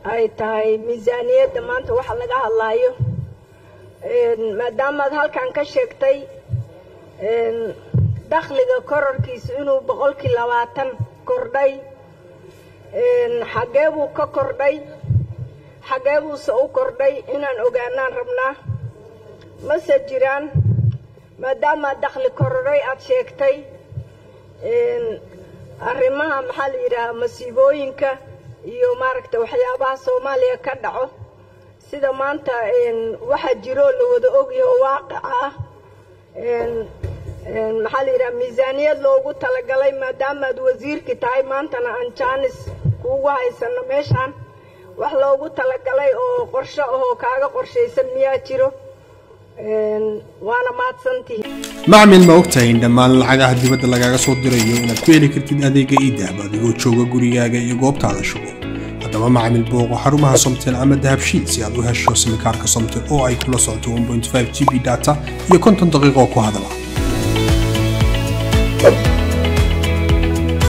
ay tahay miisaaniyadda maanta waxa laga hadlaayo maadaamaad halkan ka sheegtay dakhliga kororkiisa inuu boqolkii labaatan kordhay xaggee buu ka kordhay xaggee buuse u kordhay inaan ogaanaan rabnaa mase jiraan maadaamaad dakhli kororay aad sheegtay arrimaha maxaa la yidhaahaa masiibooyinka iyo maaragta waxyaabaha soomaaliya ka dhaco sida maanta waxaa jiroo la wada ogyaho waaqica ah maxaa la yidhaha miisaaniyad loogu talagalay maadaamaad wasiirkii tahay maantana aan jaanis kuugu haysano meeshaan wax loogu talagalay oo qorsho ahoo kaaga qorshaysan miyaa jiro waana mahadsantihi macmil ma ogtahay in dhammaan lacagaha dibadda lagaaga soo dirayo inaad ku heli kartid adeega iidahab adigoo jooga gurigaaga iyo goobtaada shugo haddaba macmil booqo xarumaha somtel ama dahabshiid si aad u hesho simikaarka somtel oo ay kula socoto g b data iyo konton daqiiqo ku hadala